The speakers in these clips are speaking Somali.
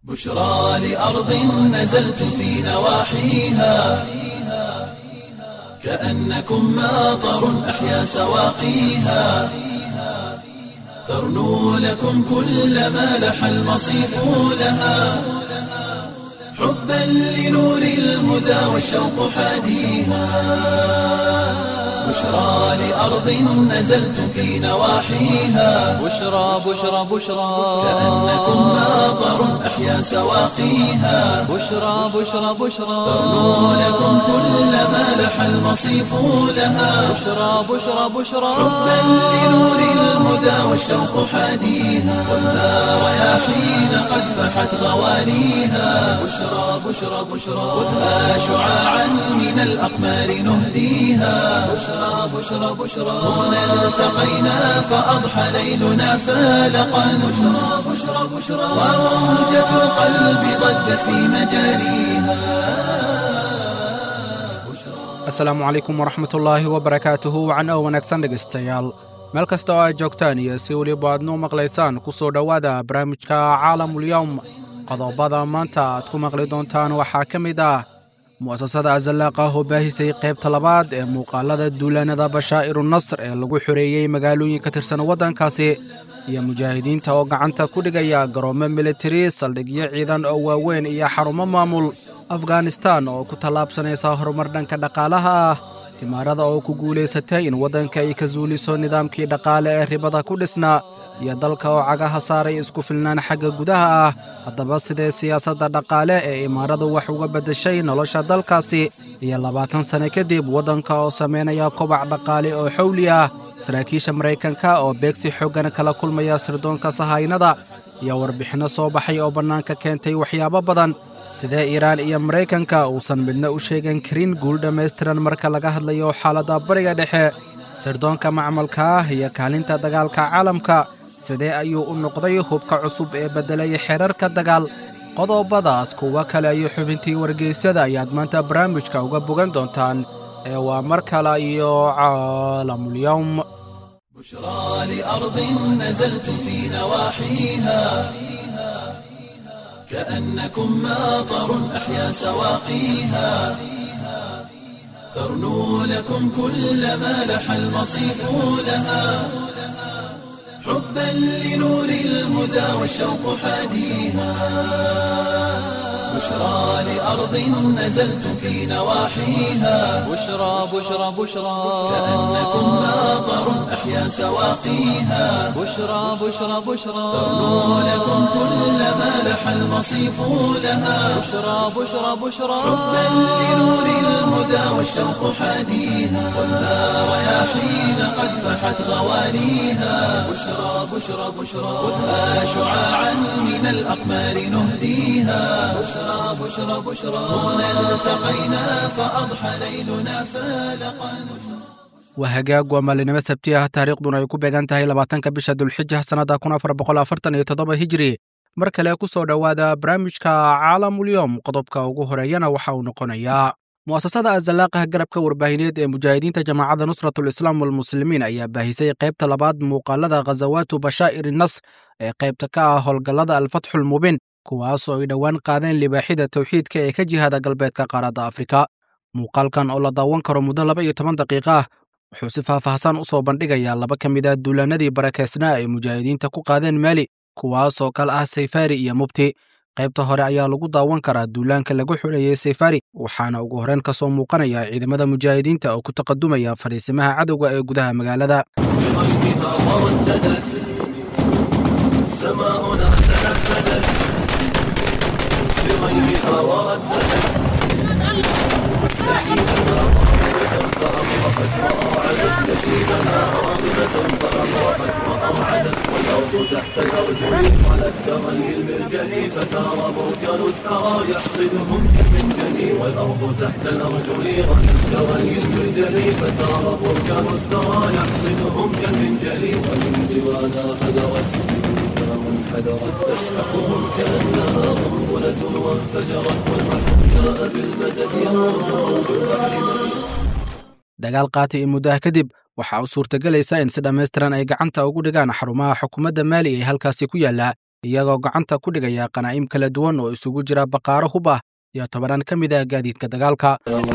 بشرى لأرض نزلت في نواحيها كأنكم ماطر أحيا سواقيها ترنو لكم كل ما لح المصيف لها حبا لنور الهدى والشوق حاديها بشرى لأرض نزلت في نواحيها بشرى بشرى بشرى كأنكم ماطر أحيا سواقيها بشرى بشرى بشرى ترنو لكم كل ما لح المصيف لها بشرى بشرى بشرى حبا لنور الهدى والشوق حاديها والنار رياحين قد فحت غوانيها بشرى بشرى بشرى خذها شعاعا من الأقمار نهديها بشرى بشرى بشرى هنا التقينا فأضحى ليلنا فالقا بشرى بشرى بشرى وموجة القلب ضجت في مجاريها asalaamu calaykum waraxmatullaahi wabarakaatuhu wacan oo wanaagsan dhegaystayaal meel kasta oo aad joogtaan iyo si weliba aadnu maqlaysaan ku soo dhowaada barnaamijka caalamulyowm qodobada maanta aad ku maqli doontaan waxaa ka mid ah mu'asasada azalaaq ah oo baahisay qaybta labaad ee muuqaalada duulaanada bashaa'iru nasr ee lagu xoreeyey magaalooyin ka tirsan waddankaasi iyo mujaahidiinta oo gacanta ku dhigaya garoomo militari saldhigyo ciidan oo waaweyn iyo xarumo maamul afghanistan oo ku tallaabsanaysa horumar dhanka dhaqaalaha ah imaarada oo ku guulaysatay in waddanka ay ka suuliso nidaamkii dhaqaale ee ribada ku dhisnaa iyo dalka oo cagaha saaray isku filnaan xagga gudaha ah haddaba sidee siyaasadda dhaqaale ee imaaradu wax uga beddeshay nolosha dalkaasi iyo labaatan sane kadib waddanka oo samaynaya kobac dhaqaale oo xowli ah saraakiisha maraykanka oo beegsi xooggan kala kulmaya sirdoonka sahaynada iyo warbixinno soo baxay oo bannaanka keentay waxyaabo badan sidee iiraan iyo maraykanka uusan midna u sheegan karin guul dhammaystiran marka laga hadlayo xaaladda bariga dhexe sirdoonka macmalka ah iyo kaalinta dagaalka caalamka sidee ayuu u noqday hubka cusub ee beddelay xeerarka dagaal qodobadaas kuwo kale iyo xubintii wargeysyada ayaad maanta barnaamijka uga bogan doontaan ee waa mar kale iyo caalamulyowm بشرى لأرض نزلت في نواحيها كأنكم ماطر أحيا سواقيها ترنو لكم كل ما لح المصيف لها حبا لنور الهدى والشوق حاديها بشرى لأرض نزلت في نواحيها بشرى بشرى بشرى كأنكم ماطر أحيا سواقيها بشرى بشرى بشرى ترنو لكم كل ما لح المصيف لها بشرى بشرى بشرى حبا لنور الهدى والشوق حاديها والنار رياحين قد فحت غوانيها بشرى بشرى بشرى خذها شعاعا من الأقمار نهديها بشرى بشرى بشرى هنا التقينا فأضحى ليلنا فالقا waa hagaag waa maalinimo sabti ah taariikhduna ay ku beegan tahay labaatanka bisha dulxija sannadda kun afar boqol afartan iyo toddoba hijiri mar kale ku soo dhowaada barnaamijka caalamulyowm qodobka ugu horeeyana waxa uu noqonayaa mu'asasada azalaaqah garabka warbaahineed ee mujaahidiinta jamaacadda nusratul islaam walmuslimiin ayaa baahisay qaybta labaad muuqaalada khazawaatu bashaa'iri nasr ee qaybta ka ah howlgallada alfatxulmubiin kuwaasoo ay dhowaan qaadeen libaaxida towxiidka ee ka jihada galbeedka qaaradda afrika muuqaalkan oo la daawan karo muddo laba iyo toban daqiiqa ah wuxuu si faahfaahsan u soo bandhigayaa laba ka mid ah duulaanadii barakeysnaa ay mujaahidiinta ku qaadeen maali kuwaasoo kale ah sayfari iyo mubti qaybta hore ayaa lagu daawan karaa duulaanka lagu xuleeyey sayfari waxaana ugu horreyn ka soo muuqanaya ciidamada mujaahidiinta oo ku taqadumaya fadhiisimaha cadowga ee gudaha magaalada بغيرها ورددت سماؤنا تنفذت بغيرها ورددت نشيدنا راغبة فأطرقت وأوعدت نشيدنا راغبة فأطرقت وأوعدت والأرض تحت الأرجل قالت كغلي المرجل فترى بركان الثرى يحصدهم كالمنجل والأرض تحت الأرجل غلت كغلي المرجل فترى بركان الثرى يحصدهم كالمنجل ومن جوانا حذرت منحدرت تسحقهم كأنها قنبلة وانفجرت والبحر جاء بالمدد ينظر بالبحر مدد dagaal qaati iyo muddaha kadib waxaa u suurtagelaysa in si dhammaystiran ay gacanta ugu dhigaan xarumaha xukuumadda maali ee halkaasi ku yaalla iyagoo gacanta ku dhigaya qanaa'im kala duwan oo isugu jira baqaaro hub ah iyo tobanaan ka mid ah gaadiidka dagaalka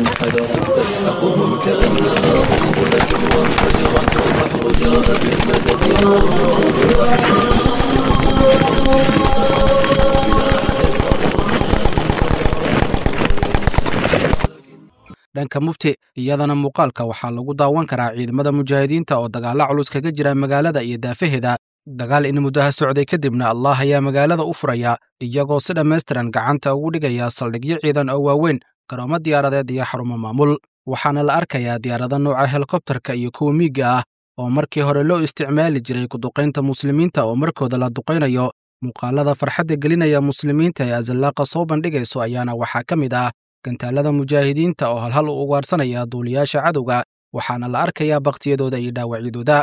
dhanka mubti iyadana muuqaalka waxaa lagu daawan karaa ciidamada mujaahidiinta oo dagaalla culus kaga jira magaalada iyo daafaheeda dagaal in muddaha socday kadibna allah ayaa magaalada u furaya iyagoo si dhammaystiran gacanta ugu dhigaya saldhigyo ciidan oo waaweyn garoomo diyaaradeed iyo xarumo maamul waxaana la arkayaa diyaarado nooca helikobtarka iyo kuwa miigga ah oo markii hore loo isticmaali jiray kuduqaynta muslimiinta oo markooda la duqaynayo muuqaalada farxadda gelinaya muslimiinta ee azallaaqa soo bandhigayso ayaana waxaa ka mid ah gantaalada mujaahidiinta oo halhal u ugaarsanaya duuliyaasha cadowga waxaana la arkayaa bakhtiyadooda iyo dhaawacyadooda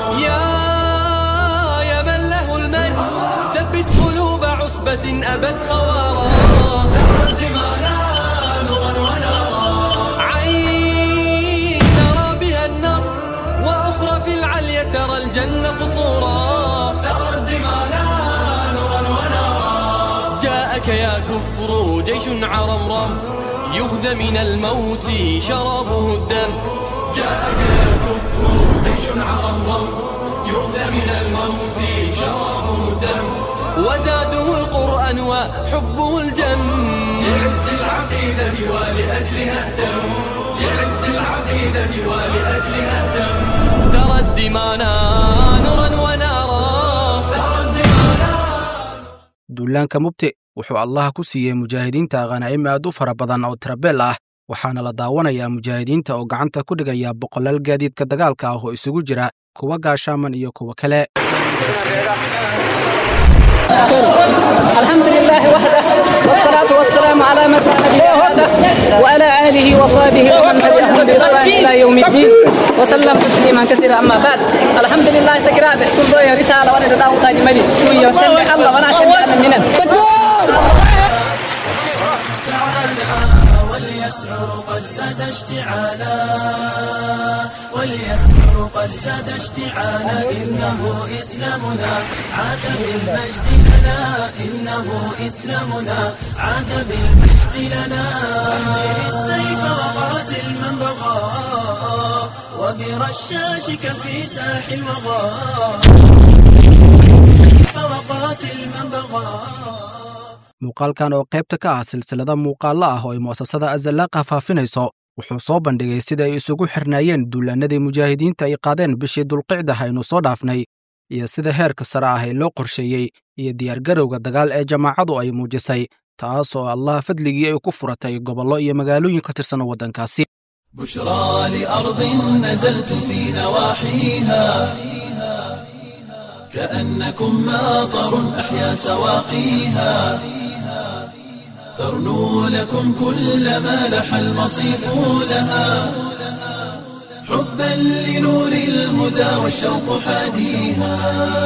يا من له المجد ثبت قلوب عصبة أبت خوارا عين ترى بها النصر وأخرى في العليا ترى الجنة قصورا جاءك يا كفر جيش عرمرم يغذى من الموت شرابه الدم جاءك يا كفر جيش عرمرم يغذى من الموت شرابه الدم وزاده القرآن وحبه الجم لعز العقيدة ولأجلها اهتم لعز العقيدة ولأجلها اهتم ترى الدمانا نورا ونارا ترى الدمانا duulaanka mubti wuxuu allah ku siiyey mujaahidiinta khanaa'im aad u fara badan oo tirabeel ah waxaana la daawanayaa mujaahidiinta oo gacanta ku dhigaya boqolaal gaadiidka dagaalka ah oo isugu jira kuwa gaashaaman iyo kuwa kale الحمد لله وحده والصلاة والسلام على من لا نبي بعده وعلى آله وصحبه ومن تبعهم بإحسان إلى يوم الدين وسلم تسليما كثيرا أما بعد الحمد لله سكرات كل ضوء رسالة وأنا تداوم تاني ملي ويسلم الله وأنا شمي أنا منن وليسعر قد زاد اشتعالا وليسعر قد زاد اشتعالا إنه إسلامنا عاد بالمجد لنا إنه إسلامنا عاد بالمجد لنا حمل السيف وقاتل من بغى وبرشاشك في ساح الوغى السيف وقاتل من بغى muuqaalkan oo qaybta ka ah silsilada muuqaallo ah oo ay mu'asasada azallaaqa faafinayso wuxuu soo bandhigay sida ay isugu xirnaayeen duulaannadii mujaahidiinta ay qaadeen bishii dulqicda aynu soo dhaafnay iyo sida heerka sare ah ee loo qorsheeyey iyo diyaargarowga dagaal ee jamaacadu ay muujisay taas oo allah fadligii ay ku furatay gobollo iyo magaalooyin ka tirsan waddankaasi بشرى لأرض نزلتم في نواحيها كأنكم ماطر أحيا سواقيها ترنو لكم كل ما لح المصيف لها حبا لنور الهدى والشوق حاديها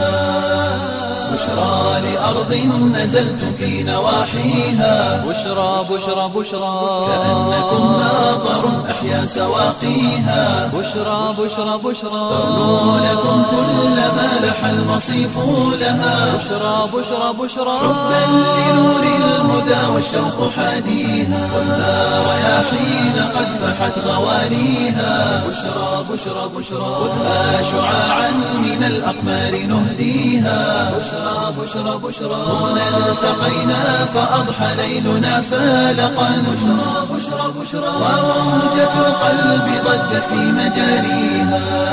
بشرى لأرض نزلتم في نواحيها بشرى بشرى بشرى كأنكم ماطر أحيا سواقيها بشرى بشرى بشرى ترنو لكم كل ما لح المصيف لها بشرى بشرى بشرى حبا لنور الهدى والشوق حاديها ولا رياحين قد فحت غوانيها بشرى بشرى بشرى خذها شعاعا من الأقمار نهديها بشرى بشرى بشرى هنا التقينا فأضحى ليلنا فالقا بشرى بشرى بشرى وموجة القلب ضجت في مجاريها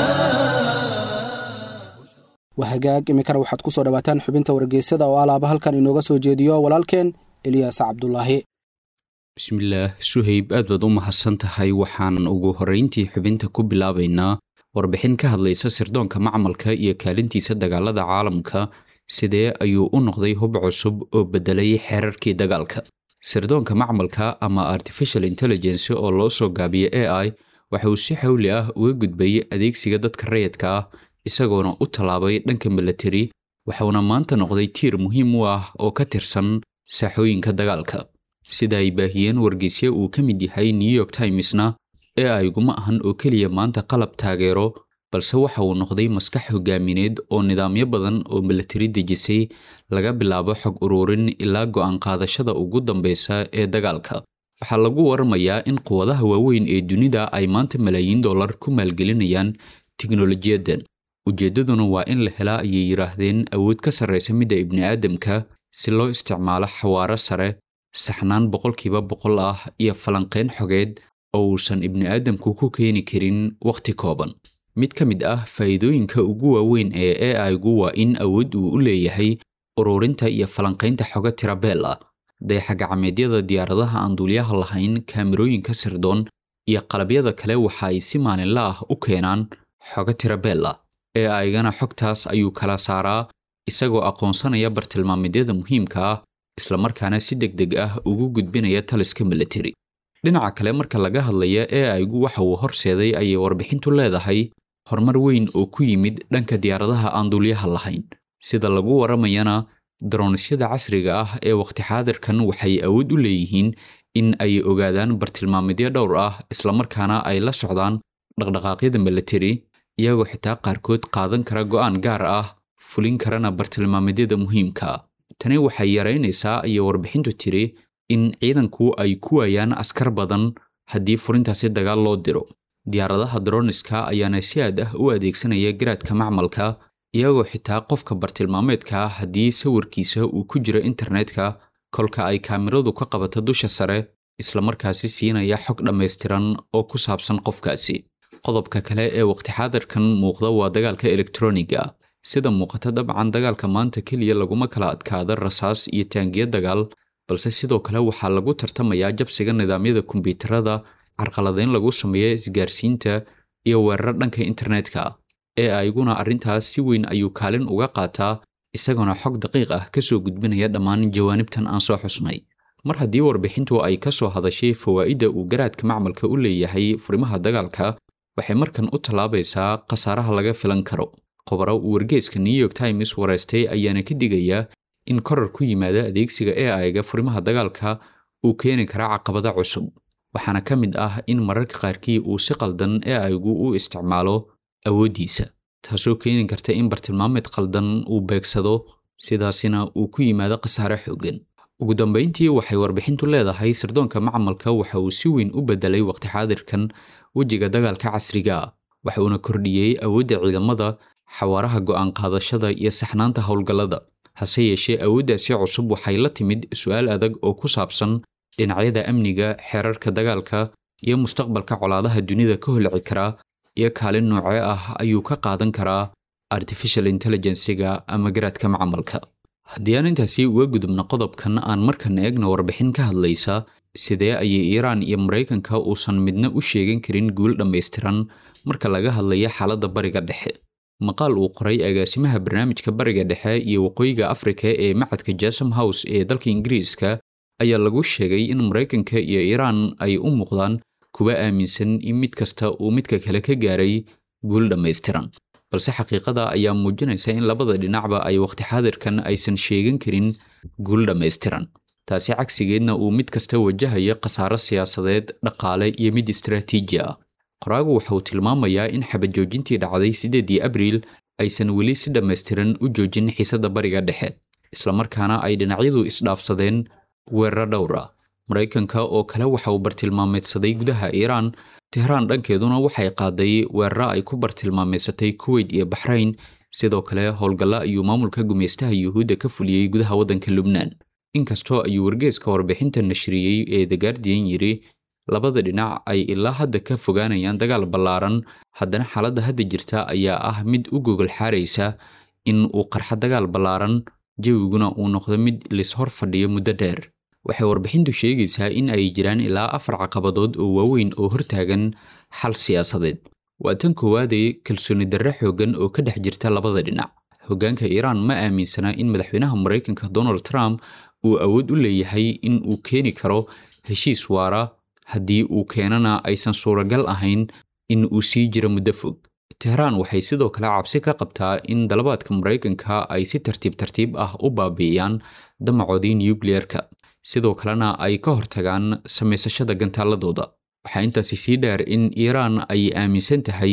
waa hagaag iminkana waxaad ku soo dhowaataan xubinta wargeysada oo alaaba halkan inooga soo jeediyo walaalkeen eliyaas cabdulaahi bismillaah suhayb aad baad u mahadsan tahay waxaan ugu horrayntii xubinta ku bilaabaynaa warbixin ka hadlaysa sirdoonka macmalka iyo kaalintiisa dagaalada caalamka sidee ayuu u noqday hub cusub oo beddelay xeerarkii dagaalka sirdoonka macmalka ama artificial intelligence oo loo soo gaabiyo a i waxa uu si xawli ah uga gudbay adeegsiga dadka rayidka ah isagoona u tallaabay dhanka milatari waxauna maanta noqday tiir muhiim u ah oo ka tirsan saaxooyinka dagaalka sida ay baahiyeen wargeysya uu ka mid yahay new york timesna ee ayguma ahan oo keliya maanta qalab taageero balse waxa uu noqday maskax hogaamineed oo nidaamyo badan oo milatari dejisay laga bilaabo xog ururin ilaa go'aan qaadashada ugu dambeysa ee dagaalka waxaa lagu waramayaa in quwadaha waaweyn ee dunida ay maanta malaayiin dollar ku maalgelinayaan tiknolojiyadan ujeeddaduna waa in la helaa ayay yidhaahdeen awood ka sarraysa midda ibni'aadamka si loo isticmaalo xawaaro sare saxnaan boqolkiiba boqol ah iyo falanqayn xogeed oo uusan ibni'aadamku ku keeni karin wakhti kooban mid ka mid ah faa'iidooyinka ugu waaweyn ee ai-gu waa in awood uu u leeyahay ururinta iyo falanqaynta xogo tirabeel ah dayaxagacmeedyada diyaaradaha aan duuliyaha lahayn kaamirooyinka sirdoon iyo qalabyada kale waxa ay si maalinla ah u keenaan xogo tirabeel ah ee aygana xogtaas ayuu kala saaraa isagoo aqoonsanaya bartilmaameedyada muhiimka ah islamarkaana si deg deg ah ugu gudbinaya taliska milatari dhinaca kale marka laga hadlaya ee aygu waxa uu horseeday ayay warbixintu leedahay horumar weyn oo ku yimid dhanka diyaaradaha aan duulyaha lahayn sida lagu waramayana daronisyada casriga ah ee wakhti xaadirkan waxay awood u leeyihiin in ay ogaadaan bartilmaameedyo dhowr ah islamarkaana ay la socdaan dhaqdhaqaaqyada milatari iyagoo xitaa qaarkood qaadan kara go'aan gaar ah fulin karana bartilmaameedyada muhiimka tani waxay yaraynaysaa ayay warbixintu tiri in ciidanku ay ku waayaan askar badan haddii furintaasi dagaal loo diro diyaaradaha droniska ayaana si aad ah u adeegsanaya garaadka macmalka iyagoo xitaa qofka bartilmaameedka haddii sawirkiisa uu ku jiro internetka kolka ay kaamiradu ka qabato dusha sare islamarkaasi siinaya xog dhammaystiran oo ku saabsan qofkaasi qodobka kale ee waqti xaadirkan muuqda waa dagaalka elektroniga sida muuqata dabcan dagaalka maanta keliya laguma kala adkaada rasaas iyo taangiyo dagaal balse sidoo kale waxaa lagu tartamayaa jabsiga nidaamyada kombiyuutarada carqaladeyn lagu sameeya isgaarsiinta iyo weerar dhanka internetka ee ayguna arrintaas si weyn ayuu kaalin uga qaataa isagoona xog daqiiq ah kasoo gudbinaya dhammaan jawaanibtan aan soo xusnay mar haddii warbixintu ay ka soo hadashay fawaa'idda uu garaadka macmalka u leeyahay furimaha dagaalka waxay markan u tallaabaysaa khasaaraha laga filan karo khobaro uu wargeeska new york times wareystay ayaana ka digaya in korar ku yimaada adeegsiga ee ayga furimaha dagaalka uu keeni kara caqabada cusub waxaana ka mid ah in mararka qaarkii uu si qaldan ee aygu u isticmaalo awooddiisa taasoo keeni karta in bartilmaameed qaldan uu beegsado sidaasina uu ku yimaado khasaare xoogan ugu dambayntii waxay warbixintu leedahay sirdoonka macmalka waxa uu si weyn u bedelay waqti xaadirkan wejiga dagaalka casriga ah waxa uuna kordhiyey awoodda ciidamada xawaaraha go'aan qaadashada iyo saxnaanta howlgallada hase yeeshee awooddaasi cusub waxay la timid su'aal adag oo ku saabsan dhinacyada amniga xeerarka dagaalka iyo mustaqbalka colaadaha dunida ka holci kara iyo kaalin noocee ah ayuu ka qaadan karaa artificial intelligensiga ama garaadka macmalka haddii aan intaasi uga gudubno qodobkan aan markan eegno warbixin ka hadlaysa sidee ayay iiraan iyo maraykanka uusan midna u sheegan karin guul dhammaystiran marka laga hadlaya xaaladda bariga dhexe maqaal uu qoray agaasimaha barnaamijka bariga dhexe iyo waqooyiga afrika ee macadka jasam house ee dalka ingiriiska ayaa lagu sheegay in maraykanka iyo iiraan ay u muuqdaan kuwa aaminsan in mid kasta uu midka kale ka gaaray guul dhammaystiran balse xaqiiqada ayaa muujinaysa in labada dhinacba ay waqti xaadirkan aysan sheegan karin guul dhammaystiran taasi cagsigeedna uu mid kasta wajahayo khasaaro siyaasadeed dhaqaale iyo mid istaraatiiji ah qoraagu waxa uu tilmaamayaa in xabajoojintii dhacday siddeedii abriil aysan weli si dhammaystiran u joojin xiisadda bariga dhexe islamarkaana ay dhinacyadu isdhaafsadeen weeraro dhowr ah maraykanka oo kale waxa uu bartilmaameedsaday gudaha iiraan tehraan dhankeeduna waxay qaaday weeraro ay ku bartilmaameedsatay kuweyt iyo baxrayn sidoo kale howlgalla ayuu maamulka gumeystaha yuhuudda ka fuliyey gudaha waddanka lubnaan inkastoo ayuu wargeeska warbixinta nashriyey ee the guardian yidhi labada dhinac ay ilaa hadda ka fogaanayaan dagaal ballaaran haddana xaaladda hadda jirta ayaa ah mid u gogol xaaraysa in uu qarxa dagaal ballaaran jawiguna uu noqdo mid lishor fadhiyo muddo dheer waxay warbixintu sheegaysaa in ay jiraan ilaa afar caqabadood oo waaweyn oo hortaagan xal siyaasadeed waa tan koowaadee kalsooni darre xooggan oo ka dhex jirta labada dhinac hoggaanka iiraan ma aaminsana in madaxweynaha maraykanka donald trump uu awood u leeyahay in uu keeni karo heshiis waara haddii uu keenana aysan suuragal ahayn in uu sii jiro muddo fog tehraan waxay sidoo kale cabsi ka qabtaa in dalabaadka maraykanka ay si tartiib tartiib ah u baabi'iyaan damacoodii nukliyerka sidoo kalena ay ka hortagaan samaysashada gantaaladooda waxaa intaasi sii dheer in iiraan ay aaminsan tahay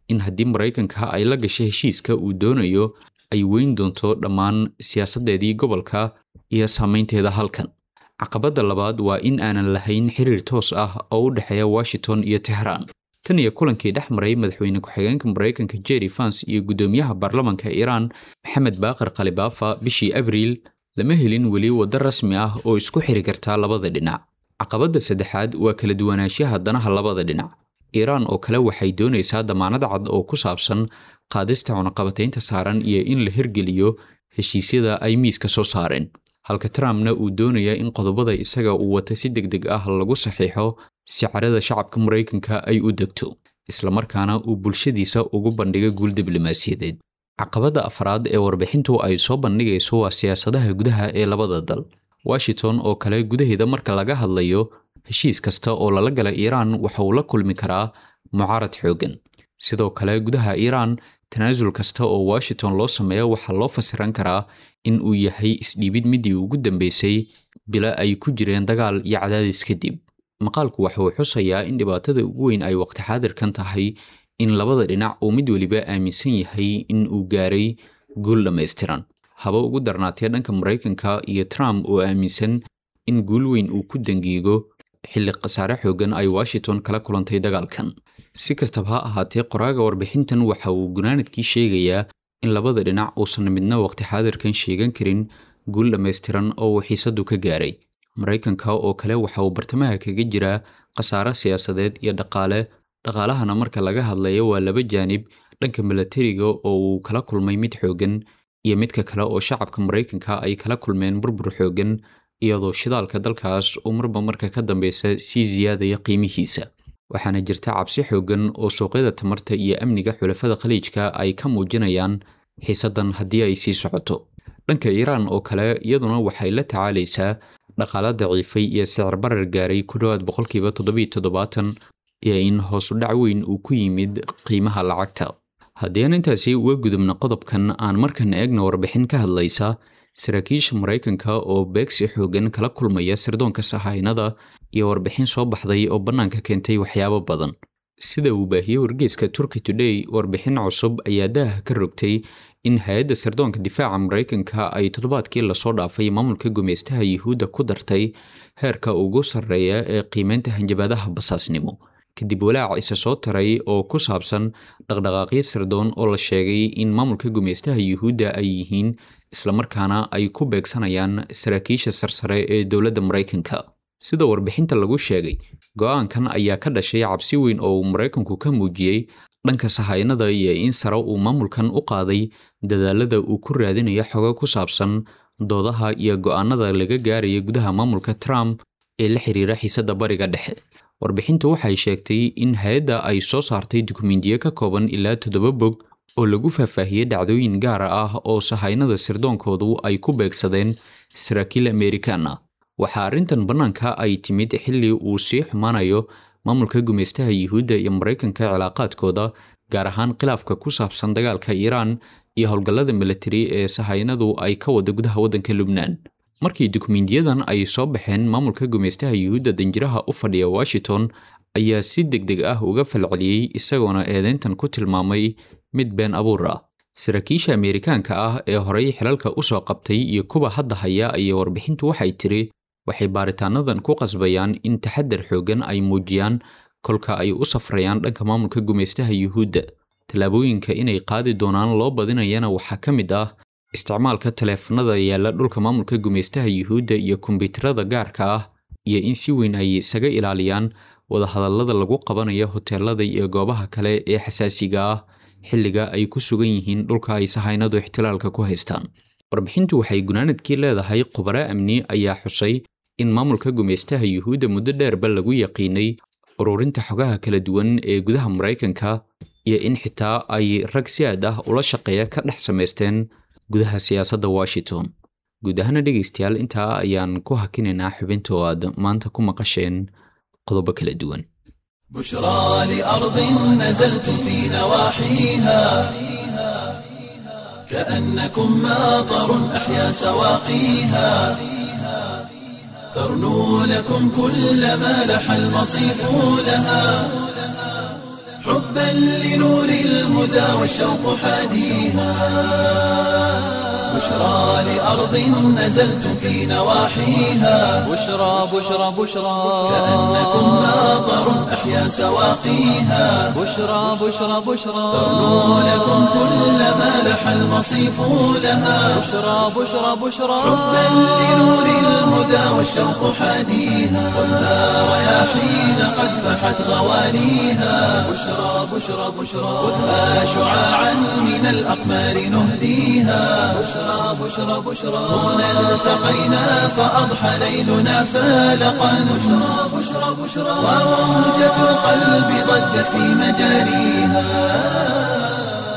in haddii maraykanka ay la gashay heshiiska uu doonayo ay weyn doonto dhammaan siyaasaddeedii gobolka iyo saameynteeda halkan caqabadda labaad waa in aanan lahayn xiriir toos ah oo u dhexeeya washington iyo tehraan tan iyo kulankii dhex maray madaxweyne ku-xigeenka maraykanka jerry fans iyo guddoomiyaha baarlamanka iiraan maxamed baaqir khalibafa bishii abriil lama helin weli waddo rasmi ah oo isku xiri karta labada dhinac caqabadda saddexaad waa kala duwanaanshaha danaha labada dhinac iiraan oo kale waxay doonaysaa damaanad cad oo ku saabsan qaadista cunaqabataynta saaran iyo in la hirgeliyo heshiisyada ay miiska soo saareen halka trumpna uu doonaya in qodobada isaga uu wata si deg deg ah lagu saxiixo si carada shacabka maraykanka ay u degto islamarkaana uu bulshadiisa ugu bandhiga guul diblomaasiyadeed caqabadda afraad ee warbixintu ay soo bandhigayso waa siyaasadaha gudaha ee labada dal washington oo kale gudaheeda marka laga hadlayo heshiis kasta oo lala gala iiraan waxa uu la kulmi karaa mucaarad xooggan sidoo kale gudaha iiraan tanaasul kasta oo washington loo sameeyo waxaa loo fasiran karaa in uu yahay isdhiibid midii ugu dambeysay bila ay ku jireen dagaal iyo cadaadis kadib maqaalku waxa uu xusayaa in dhibaatada ugu weyn ay waqti xaadirkan tahay in labada dhinac uu mid weliba aaminsan yahay in uu gaaray guul dhammaystiran haba ugu darnaatee dhanka maraykanka iyo trump oo aaminsan in guul weyn uu ku dangiigo xilli khasaare xooggan ay washington kala kulantay dagaalkan si kastaba ha ahaatee qoraaga warbixintan waxa uu gunaanadkii sheegayaa in labada dhinac uusan midna waqti xaadirkan sheegan karin guul dhammaystiran oo uu xiisadu ka gaaray maraykanka oo kale waxa uu bartamaha kaga jiraa khasaare siyaasadeed iyo dhaqaale dhaqaalahana marka laga hadlayo waa laba jaanib dhanka milatariga oo uu kala kulmay mid xooggan iyo midka kale oo shacabka maraykanka ay kala kulmeen burbur xooggan iyadoo shidaalka dalkaas uu marba marka ka dambeysa sii siyaadaya qiimihiisa waxaana jirta cabsi xooggan oo suuqyada tamarta iyo amniga xulafada khaliijka ay ka muujinayaan xiisaddan haddii ay sii socoto dhanka iiraan oo kale iyaduna waxay la tacaalaysaa dhaqaala daciifay iyo sicir barar gaaray ku dhowaad boqolkiiba toddobiiyo toddobaatan iyo in hoosu dhac weyn uu ku yimid qiimaha lacagta haddii aan intaasi uga gudubno qodobkan aan markan eegna warbixin ka hadlaysa saraakiisha maraykanka oo beegsi xooggan kala kulmaya sirdoonka sahaynada iyo warbixin soo baxday oo bannaanka keentay waxyaabo badan sida uu baahiyey wargeyska turkey today warbixin cusub ayaa daaha ka rogtay in hay-adda sirdoonka difaaca maraykanka ay toddobaadkii lasoo dhaafay maamulka gumeystaha yuhuudda ku dartay heerka ugu sarreeya ee qiimeynta hanjabaadaha basaasnimo kadib walaac isa soo taray oo ku saabsan dhaqdhaqaaqyo sirdoon oo la sheegay in maamulka gumeystaha yuhuudda ay yihiin islamarkaana ay ku beegsanayaan saraakiisha sarsare ee dowladda maraykanka sida warbixinta lagu sheegay go-aankan ayaa ka dhashay cabsi weyn oo uu maraykanku ka muujiyey dhanka sahaynada iyo in sare uu maamulkan u qaaday dadaalada uu ku raadinayo xogo ku saabsan doodaha iyo go-aanada laga gaaraya gudaha maamulka trump ee la xiriira xiisadda bariga dhexe warbixintu waxay sheegtay in hay-adda ay soo saartay dukumentiyo ka kooban ilaa toddoba bog oo lagu faahfaahiyey dhacdooyin gaara ah oo sahaynada sirdoonkoodu ay ku beegsadeen saraakiil amerikan ah waxaa arrintan bannaanka ay timid xilli uu sii xumaanayo maamulka gumeystaha yuhuudda iyo maraykanka cilaaqaadkooda gaar ahaan khilaafka ku saabsan dagaalka iiraan iyo howlgallada militari ee sahaynadu ay ka wada gudaha waddanka lubnaan markii dukumentiyadan ay soo baxeen maamulka gumeystaha yuhuudda danjiraha u fadhiya washington ayaa si deg deg ah uga falceliyey isagoona eedeyntan ku tilmaamay mid been abuur ah saraakiisha ameerikaanka ah ee horey xilalka u soo qabtay iyo kuwa hadda haya iyo warbixintu waxay tiri waxay baaritaanadan ku qasbayaan in taxadar xooggan ay muujiyaan kolka ay u safrayaan dhanka maamulka gumeystaha yuhuudda tallaabooyinka inay qaadi doonaan loo badinayana waxaa ka mid ah isticmaalka taleefanada yaalla dhulka maamulka gumeystaha yuhuudda iyo kombiyuutarada gaarka ah iyo in si weyn ay isaga ilaaliyaan wadahadallada lagu qabanayo hoteelada iyo goobaha kale ee xasaasiga ah xilliga ay ku sugan yihiin dhulka ay sahaynadu ixtilaalka ku haystaan warbixintu waxay gunaanadkii leedahay khubaro amni ayaa xusay in maamulka gumeystaha yuhuudda muddo dheerba lagu yaqiinay ururinta xogaha kala duwan ee gudaha maraykanka iyo in xitaa ay rag si aad ah ula shaqeeya ka dhex samaysteen gudaha siyaasadda washington guud ahaana dhegaystayaal intaa ayaan ku hakinaynaa xubinta oo aad maanta ku maqasheen qodobo kala duwan بشرى لأرض نزلت في نواحيها كأنكم ماطر أحيا سواقيها ترنو لكم كل ما لح المصيف لها حبا لنور الهدى والشوق حاديها بشرى لأرض نزلتم في نواحيها بشرى بشرى بشرى كأنكم ماطر أحيا سواقيها بشرى بشرى بشرى ترنو لكم كل ما لح المصيف لها بشرى بشرى بشرى حبا لنور الهدى والشوق حاديها خذها رياحين قد فحت غوانيها بشرى بشرى بشرى خذها شعاعا من الأقمار نهديها بشرى بشرى بشرى هنا التقينا فأضحى ليلنا فالقا بشرى بشرى بشرى وموجة القلب ضجت في مجاريها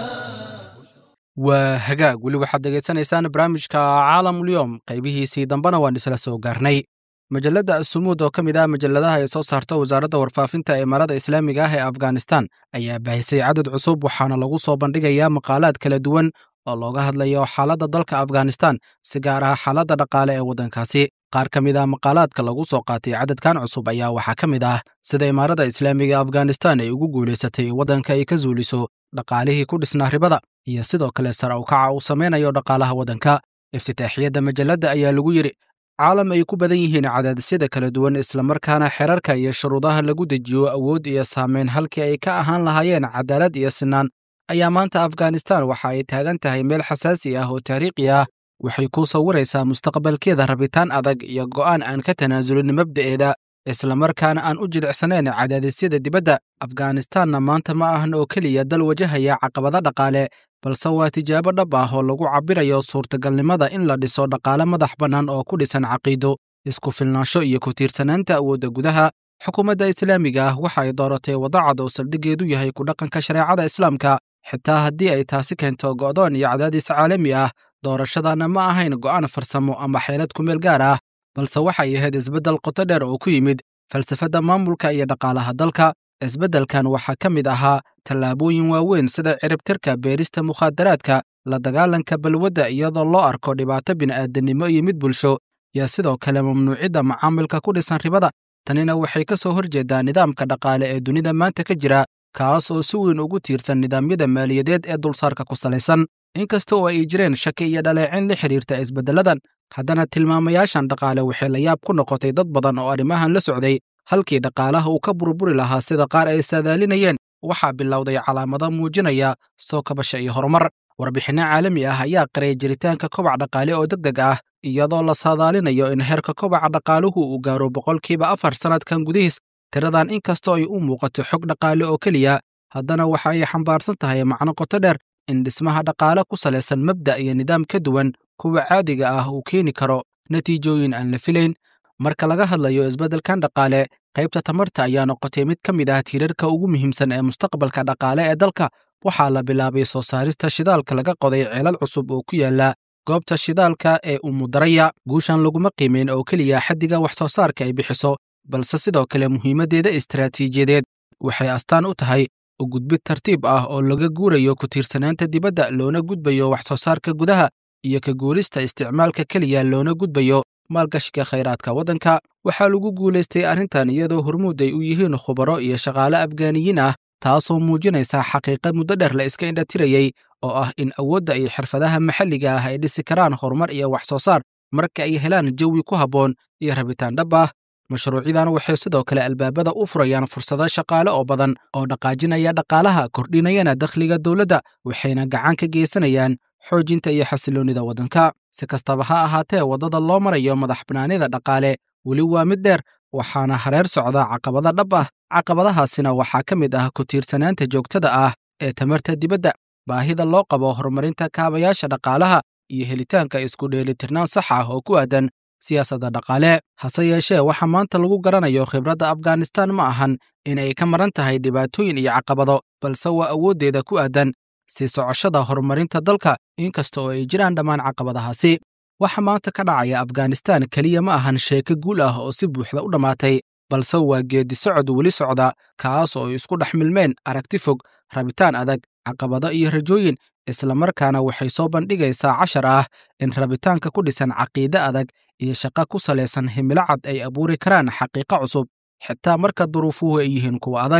waa hagaag weli waxaad dhegaysanaysaan barnaamijka caalamulyoom qaybihiisii dambena waan isla soo gaarnay majalladda asumuud oo ka mid ah majalladaha ay soo saarto wasaaradda warfaafinta ee imaarada islaamiga ah ee afghanistan ayaa baahisay cadad cusub waxaana lagu soo bandhigayaa maqaalaad kala duwan oo looga hadlayo xaaladda dalka afghanistan si gaar ah xaaladda dhaqaale ee waddankaasi qaar ka mid ah maqaalaadka lagu soo qaatay cadadkan cusub ayaa waxaa ka mid ah sida imaarada islaamiga ee afghanistan ay ugu guulaysatay waddanka ay ka zuuliso dhaqaalihii ku dhisnaa ribada iyo sidoo kale sare u kaca uu samaynayo dhaqaalaha waddanka iftitaaxiyadda majalladda ayaa lagu yidhi caalam ay ku badan yihiin cadaadisyada kala duwan islamarkaana xerarka iyo shuruudaha lagu dejiyo awood iyo saamayn halkii ay ka ahaan lahaayeen cadaalad iyo sinaan ayaa maanta afghanistan waxa ay taagan tahay meel xasaasi ah oo taariikhi ah waxay kuu sawiraysaa mustaqbalkeeda rabitaan adag iyo go'aan aan ka tanaasulin mabda'eeda islamarkaana aan u jilicsanayn cadaadisyada dibadda afghanistanna maanta ma ahan oo keliya dal wajahaya caqabado dhaqaale balse waa tijaabo dhab ah oo lagu cabbirayo suurtagalnimada in la dhiso dhaqaale madax bannaan oo ku dhisan caqiido isku filnaansho iyo ku tiirsanaanta awoodda gudaha xukuumadda islaamiga ah waxa ay dooratay wadacad oo saldhiggeedu yahay ku dhaqanka shareecada islaamka xitaa haddii ay taasi keento go'doon iyo cadaadis caalami ah doorashadana ma ahayn go'aan farsamo ama xeelad kumeel gaar ah balse waxay ahayd isbeddel qoto dheer oo ku yimid falsafadda maamulka iyo dhaqaalaha dalka isbeddelkan waxaa ka mid ahaa tallaabooyin waaweyn sida ciribtirka beerista mukhaadaraadka la dagaalanka balwadda iyadoo loo arko dhibaato bini'aadanimo iyo mid bulsho iyo sidoo kale mamnuucidda macaamilka ku dhisan ribada tanina waxay ka soo horjeedaa nidaamka dhaqaale ee dunida maanta ka jira kaas oo si weyn ugu tiirsan nidaamyada maaliyadeed ee dulsaarka ku salaysan inkasta oo ay jireen shaki iyo dhaleecin la xidhiirta isbeddelladan haddana tilmaamayaashan dhaqaale waxay la yaab ku noqotay dad badan oo arrimahan la socday halkii dhaqaalaha uu ka burburi lahaa sida qaar ay saadaalinayeen waxaa bilowday calaamado muujinaya soo kabasha iyo horumar warbixinno caalami ah ayaa qiray jiritaanka kobac dhaqaale oo deg deg ah iyadoo la saadaalinayo in heerka kobaca dhaqaaluhu uu gaaro boqolkiiba afar sannadkan gudihiis tiradan inkastoo ay u muuqato xog dhaqaale oo keliya haddana waxa ay xambaarsan tahay macno qoto dheer in dhismaha dhaqaale ku salaysan mabda' iyo nidaam ka duwan kuwa caadiga ah uu keeni karo natiijooyin aan la filayn marka laga hadlayo isbeddelkan dhaqaale qaybta tamarta ayaa noqotay mid ka mid ah tiirarka ugu muhiimsan ee mustaqbalka dhaqaale ee dalka waxaa la bilaabay soo saarista shidaalka laga qoday ceelal cusub oo ku yaala goobta shidaalka ee umudaraya guushan laguma qiimayn oo keliya xaddiga wax soo saarka ay bixiso balse sidoo kale muhiimaddeeda istaraatiijiyadeed waxay astaan u tahay u gudbid tartiib ah oo laga guurayo ku tiirsanaanta dibadda loona gudbayo wax soo saarka gudaha iyo ka guulista isticmaalka keliya loona gudbayo maalgashiga khayraadka waddanka waxaa lagu guulaystay arrintan iyadoo hormuud ay u yihiin khubaro iyo shaqaale afgaaniyiin ah taasoo muujinaysa xaqiiqa muddo dheer la iska indhatirayey oo ah in awoodda iyo xirfadaha maxalliga ah ay dhisi karaan horumar iyo wax soo saar marka ay helaan jawi ku habboon iyo rabitaan dhab ah mashruucyadan waxay sidoo kale albaabada u furayaan fursado shaqaale oo badan oo dhaqaajinaya dhaqaalaha kordhinayana dakhliga dowladda waxayna gacan ka geysanayaan xoojinta iyo xasiloonnida waddanka si kastaba ha ahaatee waddada loo marayo madax bannaanida dhaqaale weli waa mid dheer waxaana hareer socda caqabada dhab ah caqabadahaasina waxaa ka mid ah ku tiirsanaanta joogtada ah ee tamarta dibadda baahida loo qabo horumarinta kaabayaasha dhaqaalaha iyo helitaanka isku dheelitirnaan sax ah oo ku aadan siyaasadda dhaqaale hase yeeshee waxa maanta lagu garanayo khibradda afghanistan ma ahan inay ka maran tahay dhibaatooyin iyo caqabado balse waa awooddeeda ku aadan sii socoshada horumarinta dalka inkasta oo ay jiraan dhammaan caqabadahaasi waxa maanta ka dhacaya afghanistan keliya ma ahan sheeko guul ah oo si buuxda u dhammaatay balse waa geedi socod weli socda kaas oo ay isku dhex milmeen aragti fog rabitaan adag caqabado iyo rajooyin islamarkaana waxay soo bandhigaysaa cashar ah in rabitaanka ku dhisan caqiide adag iyo shaqo ku salaysan himilo cad ay abuuri karaan xaqiiqo cusub xitaa marka duruufuhu ay yihiin kuwa adag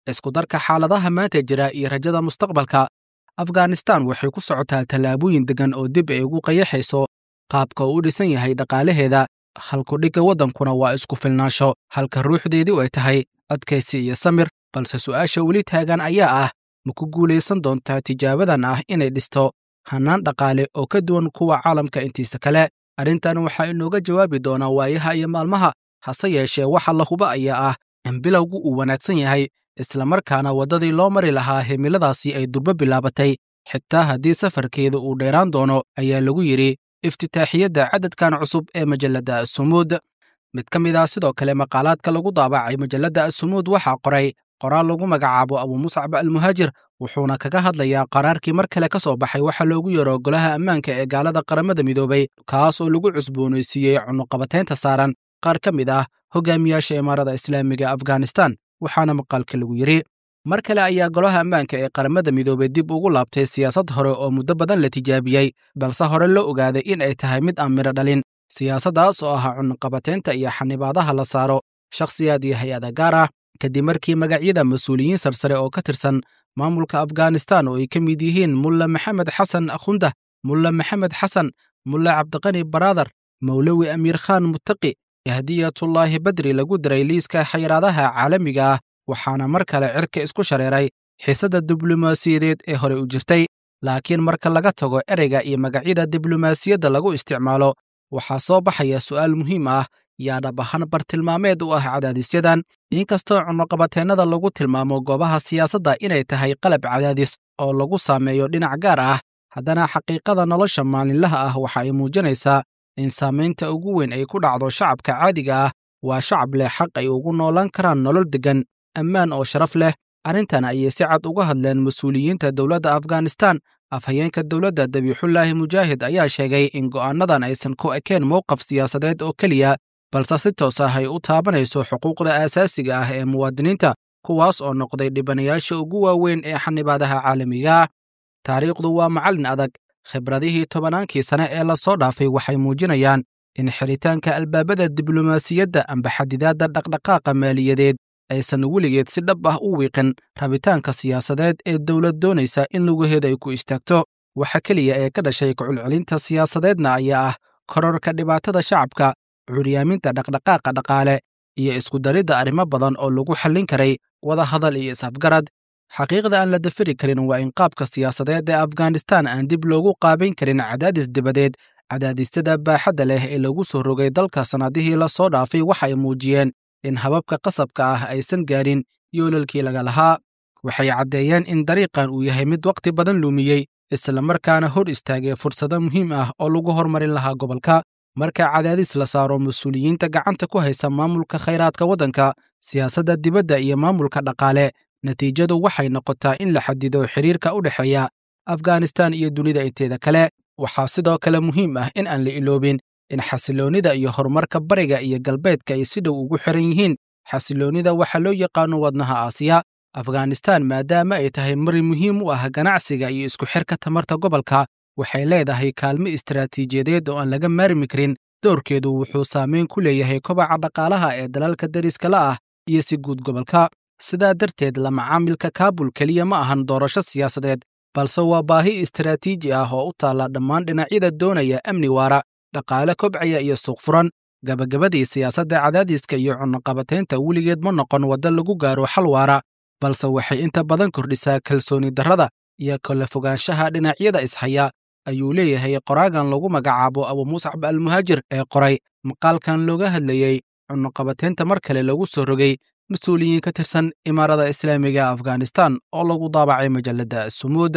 iskudarka xaaladaha maanta jira iyo rajada mustaqbalka afghanistan waxay ku socotaa tallaabooyin deggan oo dib ay ugu qayaxayso qaabka uu u dhisan yahay dhaqaalaheeda halkudhigga waddankuna waa isku filnaansho halka ruuxdeedii ay tahay adkaysi iyo samir balse su'aasha weli taagan ayaa ah ma ku guulaysan doontaa tijaabadan ah inay dhisto hannaan dhaqaale oo ka duwan kuwa caalamka intiisa kale arrintan waxaa inooga jawaabi doonaa waayaha iyo maalmaha hase yeeshee waxa la huba ayaa ah in bilowgu uu wanaagsan yahay islamarkaana waddadii loo mari lahaa himiladaasi ay durbo bilaabatay xitaa haddii safarkeeda uu dheeraan doono ayaa lagu yidhi iftitaaxiyadda cadadkan cusub ee majalladda asumuud mid ka mid ah sidoo kale maqaalaadka lagu daabacay majalladda asumuud waxaa qoray qoraal lagu magacaabo abumuscab almuhaajir wuxuuna kaga hadlayaa qaraarkii mar kale ka soo baxay waxa loogu yeero golaha ammaanka ee gaalada qaramada midoobay kaas oo lagu cusboonaysiiyey cunuqabataynta saaran qaar ka mid ah hogaamiyaasha imaarada islaamiga afghanistan waxaana maqaalka lagu yidhi mar kale ayaa golaha ammaanka ee qaramada midoobey dib ugu laabtay siyaasad hore oo muddo badan la tijaabiyey balse hore loo ogaaday in ay tahay mid aan midho dhalin siyaasaddaas oo ah cunuqabataynta iyo xanibaadaha la saaro shakhsiyaad iyo hay-ada gaar ah kadib markii magacyada mas-uuliyiin sarsare oo ka tirsan maamulka afghanistan oo ay ka mid yihiin mulla maxamed xasan akhundah mulla maxamed xasan mulla cabdiqani baraadar mawlowi amiir khaan muttaqi yahdiyatullaahi badri lagu diray liiska xayiraadaha caalamiga ah waxaana mar kale cirka isku shareeray xiisadda diblomaasiyadeed ee hore u jirtay laakiin marka laga tago ereyga iyo magacyada diblomaasiyadda lagu isticmaalo waxaa soo baxaya su'aal muhiim ah yaa dhab ahaan bartilmaameed u ah cadaadisyadan inkastoo cunuqabateennada lagu tilmaamo goobaha siyaasadda inay tahay qalab cadaadis oo lagu saameeyo dhinac gaar ah haddana xaqiiqada nolosha maalinlaha ah waxa ay muujinaysaa in saamaynta ugu weyn ay ku dhacdo shacabka caadiga ah waa shacab leh xaq ay ugu noolaan karaan nolol deggan ammaan oo sharaf leh arrintan ayay si cad uga hadleen mas-uuliyiinta dowladda afghanistan afhayeenka dowladda dabiixullaahi mujaahid ayaa sheegay in go'aannadan aysan ku ekeen mowqaf siyaasadeed oo keliya balse si toos ah ay u taabanayso xuquuqda aasaasiga ah ee muwaadiniinta kuwaas oo noqday dhibanayaasha ugu waaweyn ee xanibaadaha caalamiga ah taariikhdu waa macallin adag khibradihii tobannaankii sane ee la soo dhaafay waxay muujinayaan in xiritaanka albaabada diblomaasiyadda amba xadidaadda dhaqdhaqaaqa maaliyadeed aysan weligeed si dhab ah u wiiqin rabitaanka siyaasadeed ee dowlad doonaysa in lugaheeda ay ku istaagto waxa keliya ee ka dhashay kuculcelinta siyaasadeedna ayaa ah kororka dhibaatada shacabka curyaaminta dhaqdhaqaaqa dhaqaale iyo iskudaridda arrimo badan oo lagu xallin karay wada hadal iyo is-afgarad xaqiiqda aan la dafiri karin waa in qaabka siyaasadeed ee afghanistan aan dib loogu qaabayn karin cadaadis dibadeed cadaadisyada baaxadda leh ee lagu soo rogay dalka sannadihii la soo dhaafay waxay muujiyeen in hababka qasabka ah aysan gaarin yoolalkii laga lahaa waxay caddeeyeen in dariiqan uu yahay mid wakhti badan lumiyey islamarkaana hor istaagay fursado muhiim ah oo lagu hormarin lahaa gobolka marka cadaadis la saaro mas-uuliyiinta gacanta ku haysa maamulka khayraadka waddanka siyaasadda dibadda iyo maamulka dhaqaale natiijadu waxay noqotaa in la xadido xiriirka u dhexeeya afghanistan iyo dunida inteeda kale waxaa sidoo kale muhiim ah in aan la iloobin in xasiloonnida iyo horumarka bariga iyo galbeedka ay si dhow ugu xiran yihiin xasiloonnida waxaa loo yaqaano wadnaha aasiya afghanistan maadaama ay tahay mari muhiim u ah ganacsiga iyo isku xirka tamarta gobolka waxay leedahay kaalmo istaraatiijiyadeed oo aan laga maarmi karin doorkeedu wuxuu saameyn ku leeyahay kobaca dhaqaalaha ee dalalka dariska la ah iyo si guud gobolka sidaa darteed la macaamilka kaabul keliya ma ahan doorasho siyaasadeed balse waa baahi istaraatiiji ah oo u taalla dhammaan dhinacyada doonaya amni waara dhaqaale kobcaya iyo suuq furan gabagabadii siyaasadda cadaadiska iyo cunuqabataynta weligeed ma noqon waddo lagu gaaro xal waara balse waxay inta badan kordhisaa kalsooni darrada iyo kala fogaanshaha dhinacyada ishaya ayuu leeyahay qoraagan lagu magacaabo abumuscab almuhaajir ee qoray maqaalkan looga hadlayey cunuqabataynta mar kale lagu soo rogay mas-uuliyiin ka tirsan imaarada islaamiga afghanistan oo lagu daabacay majalladda sumuud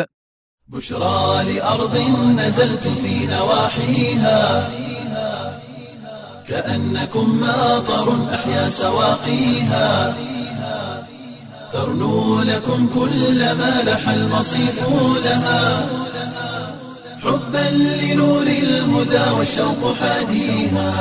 بشرى لأرض نزلت في نواحيها كأنكم ماطر أحيا سواقيها ترنو لكم كل ما لح المصيف لها حبا لنور الهدى والشوق حاديها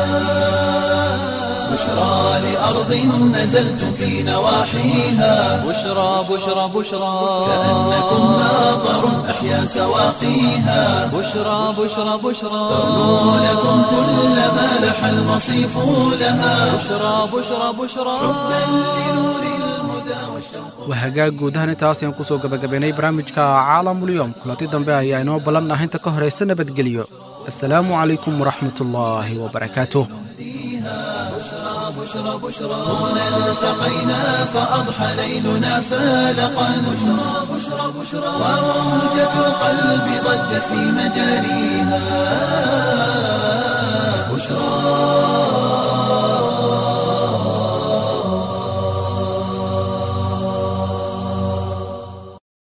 بشرى لأرض نزلت في نواحيها بشرى بشرى بشرى كأنكم ماطر أحيا سواقيها بشرى بشرى بشرى ترنو لكم كل ما لح المصيف لها بشرى بشرى بشرى حبا لنور الهدى waa hagaag guudahan intaas ayaan kusoo gabagabaynay barnaamijka caalamulyoom kulanti dambe ayaa inoo ballan ah inta ka horaysa nabadgelyo assalaamu calaykum waraxmat ullaahi wabarakaatuh التقينا فأضحى ليلنا فالقا بشرى بشرى بشرى وموجة القلب ضجت في مجاريها